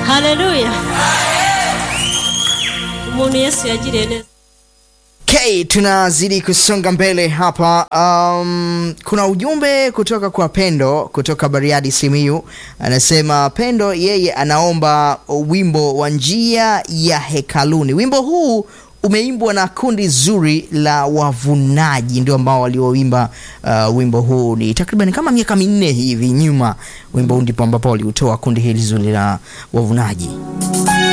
haleluya umuntu yesu yagiriye neza Okay, tunazidi kusonga mbele hapa. Um, kuna ujumbe kutoka kwa Pendo kutoka Bariadi Simiyu, anasema Pendo yeye anaomba wimbo wa njia ya hekaluni. Wimbo huu umeimbwa na kundi zuri la wavunaji, ndio ambao walioimba uh, wimbo huu ni takriban kama miaka minne hivi nyuma. Wimbo huu ndipo ambapo waliutoa kundi hili zuri la wavunaji.